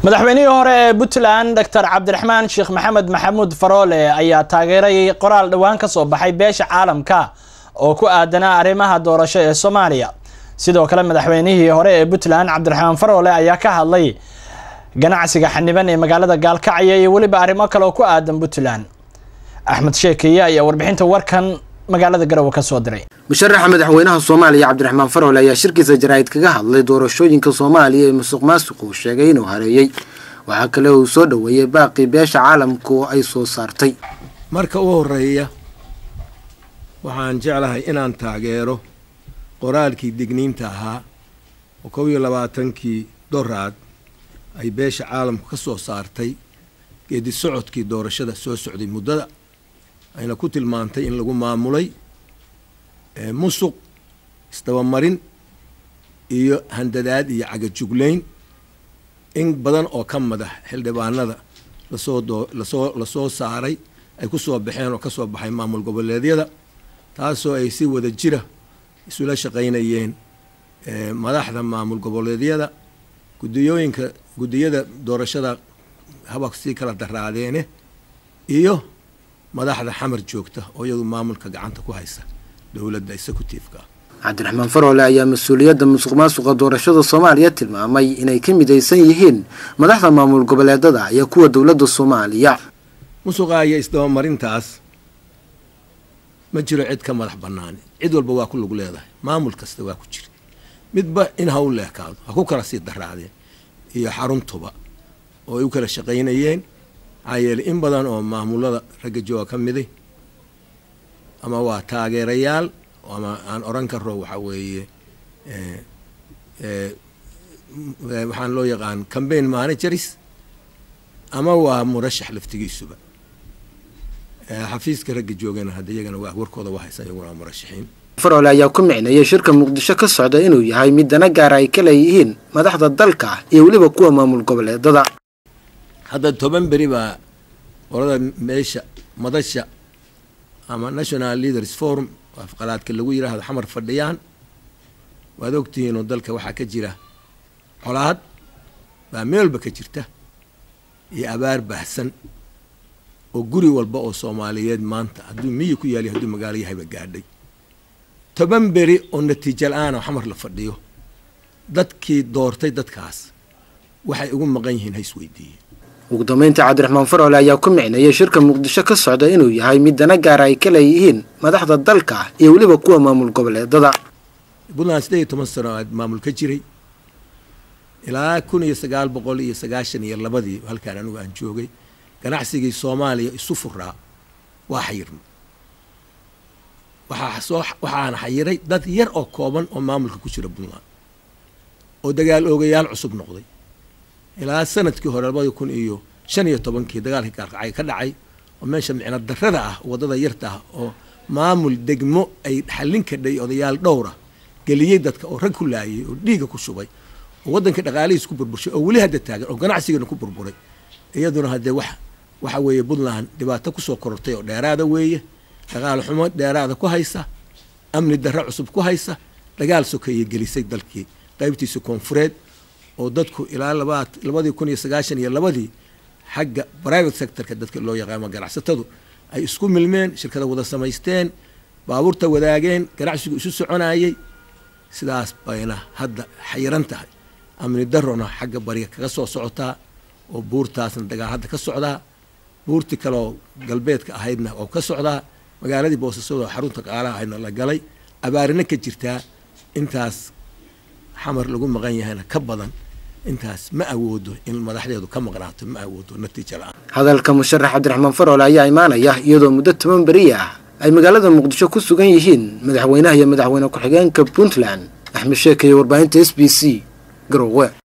madaxweynihii hore ee puntland doctor cabdiraxmaan sheekh maxamed maxamuud faroole ayaa taageeray qoraal dhowaan ka soo baxay beesha caalamka oo ku aadanaa arrimaha doorasho ee soomaaliya sidoo kale madaxweynihii hore ee puntland cabdiraxmaan faroole ayaa ka hadlay ganacsiga xaniban ee magaalada gaalkacyo iyo weliba arrimo kale oo ku aadan puntland axmed sheekeye ayaa warbixinta warkan magaalada garowe ka soo diray musharaxa madaxweynaha soomaaliya cabdiraxmaan faroole ayaa shirkiisa jaraa'id kaga hadlay doorashooyinka soomaaliya ee musuq maasuqu sheegay inuu hareeyey waxaa kale uu soo dhoweeyey baaqii beesha caalamka oo ay soo saartay marka u horeeya waxaan jeclahay inaan taageero qoraalkii digniinta ahaa oo kow iyo labaatankii doraad ay beesha caalamku ka soo saartay geedi socodkii doorashada soo socday muddada ayna ku tilmaantay in lagu maamulay musuq isdabamarin iyo handadaad iyo cagajuglayn in badan oo ka madax xildhibaanada lasoo doo lasoo lasoo saaray ay ku soo baxeen oo ka soo baxay maamul goboleedyada taasoo ay si wada jira isula shaqaynayeen madaxda maamul goboleedyada gudiyooyinka guddiyada doorashada haba sii kala daraadeene iyo madaxda xamar joogta oo iyadu maamulka gacanta ku haysa dowladda executive-ka cabdiraxmaan faroole ayaa mas-uuliyadda musuq maasuqa doorashada soomaaliya tilmaamay inay ka midaysan yihiin madaxda maamul goboleedada iyo kuwa dowladda soomaaliya musuqa iyo isdabamarintaas ma jiro cid ka madax banaani cid walba waa ku lug leedahay maamul kasta waa ku jira midba in ha u leekaado ha ku kala sii daraadeen iyo xaruntuba oo ay u kala shaqaynayeen maxaa yeeley in badan oo maamulada ragga jooga ka miday ama waa taageerayaal ama aan oran karo waxaa weeye waxaan loo yaqaan cambaign managers ama waa murashax laftigiisuba xafiiska ragga joogana hadda iyagana waa warkooda waa haysan iyaguna waa murashaxiin faroole ayaa ku micneeyay shirka muqdisho ka socda inuu yahay mid dana gaara ay ka leeyihiin madaxda dalka iyo weliba kuwa maamul goboleedada hadda toban beri baa qolada meesha madasha ama national leaders forum afqalaadka lagu yidhaahdo xamar fadhiyaan waad ogtihiin oo dalka waxaa ka jira colaad baa meelba ka jirta iyo abaar baahsan oo guri walba oo soomaaliyeed maanta hadduu miyi ku yaaliy hadduu magaalo yahayba gaadhay toban beri oo natiijo la-aan oo xamar la fadhiyo dadkii doortay dadkaas waxay ugu maqan yihiin ha isweydiiyeen ugu dambeynta cabdiraxmaan faroole ayaa ku micneeyay shirka muqdisho ka socda inuu yahay mid dana gaara ay ka leeyihiin madaxda dalka iyo weliba kuwa maamul goboleedada puntland siddeed iyo toban sano aad maamul ka jiray ilaa kun iyo sagaal boqol iyo sagaashan iyo labadii halkaan anigu aan joogay ganacsigii soomaaliya isu furaa waa xayirma waxaa soo waxaana xayiray dad yar oo kooban oo maamulka ku jira puntland oo dagaal oogayaal cusub noqday ilaa sanadkii hore labadii kun iyo shan iyo tobankii dagaalkii gaalkacay ka dhacay oo meesha micno darrada ah waddada yarta ah oo maamul degmo ay xallin kadhay odayaal dhowra geliyey dadka oo rag ku laayay oo dhiiga ku shubay oo waddanka dhaqaalihiis ku burburshay oo weli hadda taagan oo ganacsigana ku burburay iyaduna haddee wax waxa weeye puntland dhibaato kusoo korortay oo dheeraada weeye dagaal xumo dheeraada ku haysa amni darre cusub ku haysa dagaal sokeeye gelisay dalkii qaybtiisa koonfureed oo dadku ilaa labaad labadii kun iyo sagaashan iyo labadii xagga private sectorka dadka loo yaqaano ganacsatadu ay isku milmeen shirkada wada samaysteen baabuurta wadaageen ganacsigu isu soconayey sidaas bayna hadda xayiran tahay amni darona xagga bariga kaga soo socotaa oo buurtaasna dagaal hadda ka socdaa buurtii kaleoo galbeedka ahaydna oo ka socdaa magaaladii boosasado xarunta qaalaha ahaydna la galay abaarina ka jirtaa intaas xamar lagu maqan yahayna ka badan intaas ma awoodo in madaxdeedu ka maqnaato ma awoodo natiija la-aan hadalka musharax cabdiraxmaan faroole ayaa imaanaya iyadoo muddo toban beri ah ay magaalada muqdisho ku sugan yihiin madaxweynaha iyo madaxweyne ku-xigeenka puntland axmed sheekeye warbaahinta s b c garowe